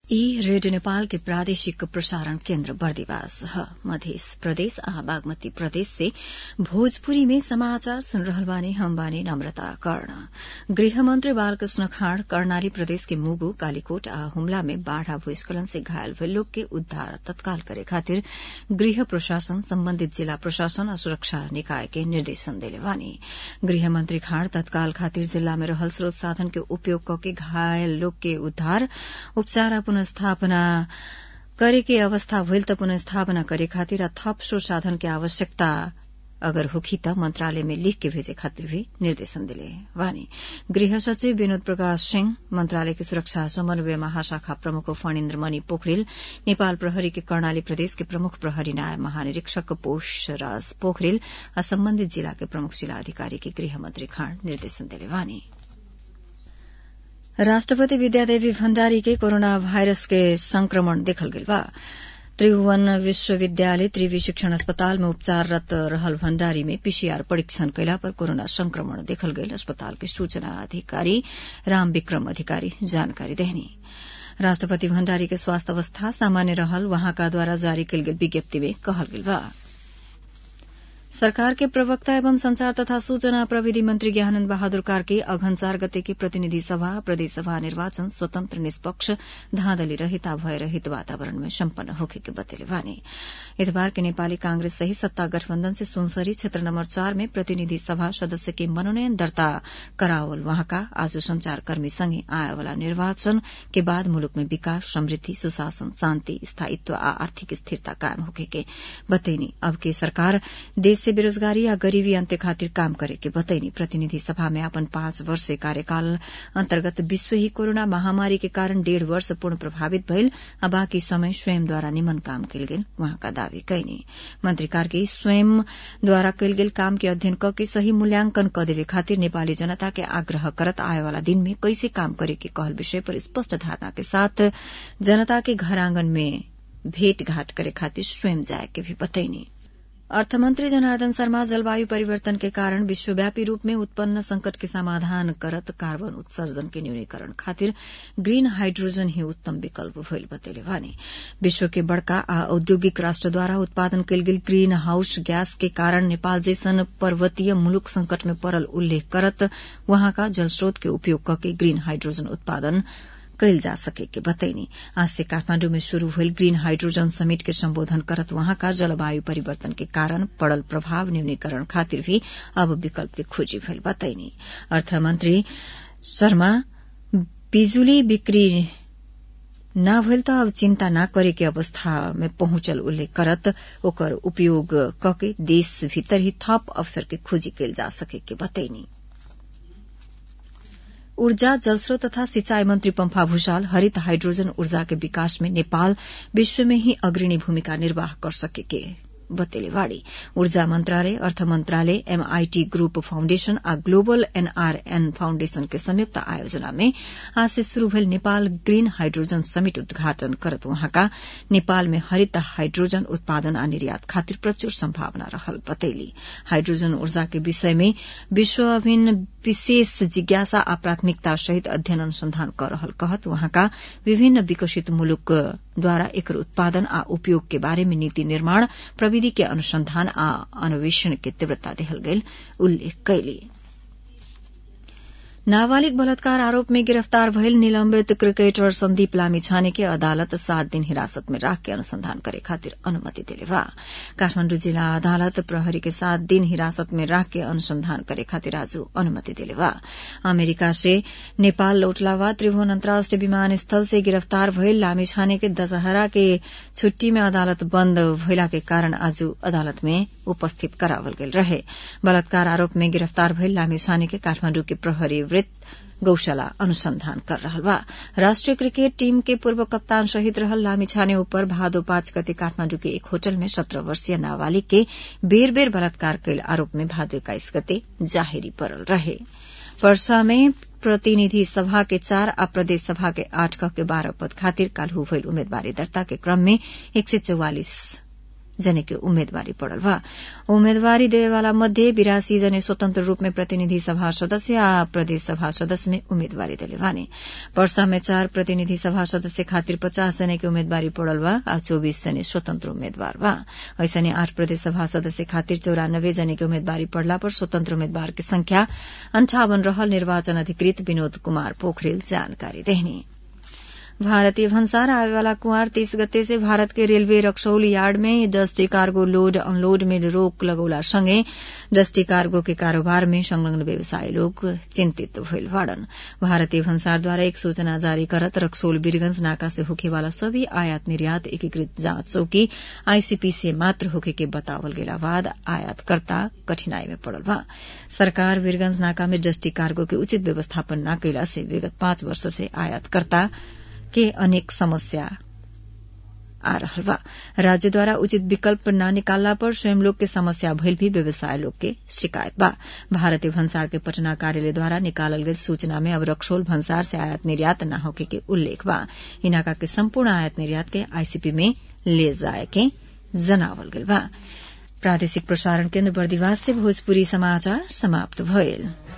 ई रेडियो नेपाल के प्रादेशिक प्रसारण केन्द्र बर्दिवास ह मध्य प्रदेश आ बागमती प्रदेश से भोजपुरी में समाचार सुन रहल बानी हम बानी नम्रता कर्ण गृहमन्त्री बालकृष्ण खाँड कर्णाली प्रदेश के मुगु कालीकोट आ हुम्ला में बाढ़ आ भूस्खलन से घायल भइल लोग के उद्धार तत्काल करे खातिर गृह प्रशासन सम्बन्धित जिल्ला प्रशासन आ सुरक्षा निकाय के निर्देशन देले बानी गृहमन्त्री खाँड तत्काल खातिर जिल्ला में रहल स्रोत साधन के उपयोग कके घायल लोग के उद्धार उपचार आ पुनस्थापना करे के अवस्था भइल त पुनस्थापना करे खातिर थप स्रोत साधन के आवश्यकता अगर होखी त मन्त्रालय में लिख के भेजे खातिर भी निर्देशन दिले वानी गृह सचिव विनोद प्रकाश सिंह मन्त्रालय के सुरक्षा समन्वय महाशाखा प्रमुख फणिन्द्र मणि पोखरेल नेपाल प्रहरी के कर्णाली प्रदेश के प्रमुख प्रहरी नायब महानिरीक्षक पोषराज पोखरेल आ सम्बन्धित जिला के प्रमुख जिला अधिकारी के गृहमन्त्री खाँड निर्देशन दिले वानी राष्ट्रपति विद्यादेवी भण्डारी के कोरोना भाइरस के संक्रमण देखल गेल बा त्रिभुवन विश्वविद्यालय त्रिवी शिक्षण अस्पताल में उपचाररत रहल भण्डारी में पीसीआर परीक्षण कैला पर कोरोना संक्रमण देखल गेल अस्पताल के सूचना अधिकारी राम विक्रम अधिकारी जानकारी देहनी राष्ट्रपति भण्डारी के स्वास्थ्य अवस्था सामान्य रहल वहाँका द्वारा जारी कैल गेल विज्ञप्ति में कहल गेल बा सरकार के प्रवक्ता एवं संचार तथा सूचना प्रविधि मंत्री ज्ञानन्द बहादुर कार्की अघन चार गते की प्रतिनिधि सभा प्रदेश सभा निर्वाचन स्वतन्त्र निष्पक्ष धांधली रहित आ भय रहित वातावरण में सम्पन्न होखे के बतेले वानी इतबार के नेपाली कांग्रेस सहित सत्ता गठबन्धन से सुनसरी क्षेत्र नम्बर चार में प्रतिनिधि सभा सदस्य के मनोनयन दर्ता करावल वहाँका आज संचारकर्मी सँगै आएवाला निर्वाचन के बाद मुलुक में विकास समृद्धि सुशासन शान्ति स्थायित्व आ आर्थिक स्थिरता कायम होखे के बतैनी अब के सरकार देश से बेरोजगारी या गरीबी अन्त्य खातिर काम करे के बतैनी प्रतिनिधि सभा में अपन पाँच वर्ष कार्यकाल अन्तर्गत विश्व ही कोरोना महामारी के कारण डेढ़ वर्ष पूर्ण प्रभावित भइल आ बाँकी समय स्वयंद्वारा निमन काम कयल गेल वहाँका दावी कैनी मंत्री कार्की स्वयंद्वारा कयल गेल काम के अध्ययन क के सही मूल्यांकन क देवे खातिर नेपाली जनता के आग्रह करत आएवाला दिन में कैसे काम करे के कहल विषय पर स्पष्ट धारणा के साथ जनता के घर आंगन में भेटघाट करे खातिर स्वयं जाए के भी बतैनी अर्थमन्त्री जनार्दन शर्मा जलवायु परिवर्तन के कारण विश्वव्यापी रूप में उत्पन्न संकट के समाधान करत कार्बन उत्सर्जन के न्यूनीकरण खातिर ग्रीन हाइड्रोजन ही उत्तम विकल्प भइल बतेले वानी विश्व के बड़का आ औद्योगिक राष्ट्रद्वारा उत्पादन कयल गेल ग्रीन हाउस गैस के कारण नेपाल जैसन पर्वतीय मुलुक संकट में पड़ल उल्लेख करत वहाँका जलस्रोत के उपयोग करके ग्रीन हाइड्रोजन उत्पादन कैल जा सके के बतैनी आज से काठमाण्डु में शुरू भइल ग्रीन हाइड्रोजन समिट के सम्बोधन करत वहाँका जलवायु परिवर्तन के कारण पड़ल प्रभाव न्यूनीकरण खातिर भी अब विकल्प के खोजी भइल बतैनी अर्थमन्त्री शर्मा बिजुली बिक्री न भइल त अब चिन्ता न करे के अवस्था में पहुंचल उल्लेख करत ओकर उपयोग कके देश भीतर ही थप अवसर के खोजी कैल जा सके के बतैनी ऊर्जा जलस्रोत तथा सिंचाई मंत्री पम्फा भूषाल हरित हाइड्रोजन ऊर्जा के विकास में नेपाल विश्व में ही अग्रणी भूमिका निर्वाह कर सकेके बतेलेवाड़ी ऊर्जा मंत्रालय अर्थ मंत्रालय एमआईटी ग्रुप फाउण्डेशन आ ग्लोबल एनआरएन फाउण्डेशन के संयुक्त आयोजना में आज से शुरू भेल नेपाल ग्रीन हाइड्रोजन समिट उद्घाटन करत वहाँका नेपाल में हरित हाइड्रोजन उत्पादन आ निर्यात खातिर प्रचुर सम्भावना रहल बतैली हाइड्रोजन ऊर्जा के विषय में विश्व अभिन्न विशेष जिज्ञासा आ प्राथमिकता सहित अध्ययन अनुसंधान कर रहल कहत वहाँका विभिन्न विकसित मुलुकद्वारा एकर उत्पादन आ उपयोग के बारे में नीति निर्माण प्रविधि के अनुसंधान आ अन्वेषण के तीव्रता देहल गेल उल्लेख कैली नाबालिग बलात्कार आरोप में गिरफ्तार भइल निलम्बित क्रिकेटर संदीप लामिछाने के अदालत सात दिन हिरासत में राख के अनुसंधान करे खातिर अनुमति दिले बा काठमाण्डु जिल्ला अदालत प्रहरी के सात दिन हिरासत में राख के अनुसंधान करे खातिर आज अनुमति दिले बा अमेरिका से नेपाल लौटला बाद त्रिभुवन अन्तर्राष्ट्रिय विमानस्थल से गिरफ्तार भइल लामिछाने के दशहरा के छुट्टी में अदालत बन्द भइला के कारण आज अदालत में उपस्थित करावल गेल रहे बलात्कार आरोप में गिरफ्तार भइल लामिछाने के काठमाण्डु के प्रहरी वृत्त गौशाला अनुसंधान कर रहल बा राष्ट्रीय क्रिकेट टीम के पूर्व कप्तान शहीद रहल लामिछाने ऊपर भादो पाँच गते काठमाण्डु के एक होटल में सत्रह वर्षीय नाबालिग के बेर बेर बलात्कार कैल आरोप में भादो एक्काइस गते जाहेरी पड़ल रहे वर्षा में प्रतिनिधि सभा के चार आ प्रदेश सभा के आठ क के बारह पद खातिर काल्हू भइल उम्मेदवारी दर्ता के क्रम में एक सय चौवालिस जने के उम्मेदवारी पड़ल बा उम्मेदवारी देवेवाला मध्ये बिरासी जने स्वतंत्र रूप में प्रतिनिधि सभा सदस्य आ प्रदेश सभा सदस्य में उम्मेदवारी देले बानी पर्सा में चार प्रतिनिधि सभा सदस्य खातिर पचास जने के उम्मेदवारी पड़ल बा आ चौबीस जने स्वतंत्र उम्मेद्वार बा ऐसने आठ प्रदेश सभा सदस्य खातिर चौरानब्बे जने के उम्मेदवारी पड़ला पर स्वतंत्र उम्मेद्वार की संख्या अंठावन रहल निर्वाचन अधिकृत विनोद कुमार पोखरेल जानकारी देहनी भारतीय भन्सार आवेवाला कुंवर तीस गते से भारत के रेलवे रक्सौल यार्ड में डस्टी कार्गो लोड अनलोड में रोक लगौला सँगै डस्टी कार्गो के कारोबार में संलग्न व्यवसायी लोग चिन्तित भइल बाड़न भारतीय भन्सारद्वारा एक सूचना जारी करत रक्सौल वीरगंज नाका से होखेवाला सभी आयात निर्यात एकीकृत जाँच चौकी आईसीपी से मात्र होखे के बतावल गेला बाद आयातकर्ता कठिनाई में पड़ल बा सरकार वीरगंज नाका में डस्टी कार्गो के उचित व्यवस्थापन न कैला से विगत पाँच वर्ष से आयातकर्ता के अनेक समस्या आ रहल बा राज्यद्वारा उचित विकल्प न निकालला पर स्वयं लोग के समस्या भइल भी व्यवसाय लोग के शिकायत बा भारतीय भन्सार के पटना कार्यालय द्वारा निकालल गई सूचना में अब रक्सोल भन्सार से आयात निर्यात न होके के उल्लेख बा इनाका के संपूर्ण आयात निर्यात के आईसीपी में ले जाए के जनावल गइल बा प्रादेशिक प्रसारण केन्द्र बर्दिवास से भोजपुरी समाचार समाप्त भइल